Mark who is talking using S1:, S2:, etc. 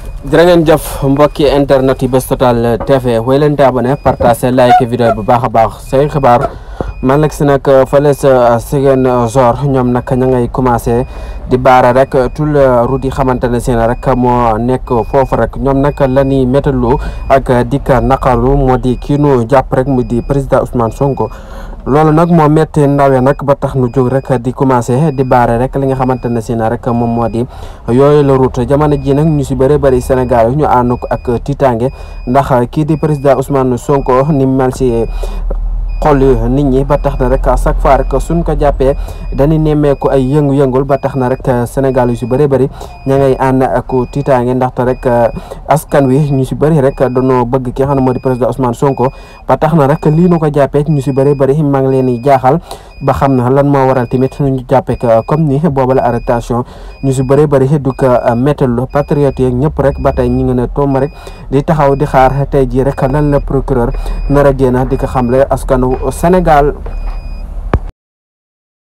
S1: jërë ngeen jëf mbokki internet yi Bës Total TV woy leen di abonné partagé like vidéo bu baax a baax say xibaar man la si nag fële sa Ziguinchor ñoom nag ña ngay commencé di baara rek tout le route yi xamante ne si rek moo nekk foofu rek ñoom nag la ñuy méttalu ak dikka naqaru moo di kii nu jàpp rek mu di président Ousmane Sonko. loolu nag moo métti ndawe nag ba tax nu jóg rek di commencé di baare rek li nga xamante ne si na rek moom moo di yooyu la route jamono ji nag ñu si bëri bëri Sénégal yi ñu ànd ko ak tiitaange ndax kii di président Ousmane Sonko ni mel si xol nit ñi ba tax na rek à chaque fois rek suñ ko jàppee dañuy nemmeeku ay yëngu-yëngul ba tax na rek Sénégal yu si bëri bëri ña ngay ànd ak tiitaange ndaxte rek askan wi ñu si bëri rek dañoo bëgg ki nga xam ne moo di président Ousmane Sonko ba tax na rek lii nu ko jàppee ñu si bëri bëri maa ngi leen di jaaxal ba xam na lan moo waral tamit ñu jàppee comme ni boobu la arrestation ñu si bëri bëri du ko méttal patriote yeeg ñëpp rek ba tey ñu ngi ne toom rek di taxaw di xaar tey jii rek lan la procureur nar a génn di ko xamle askan Sénégal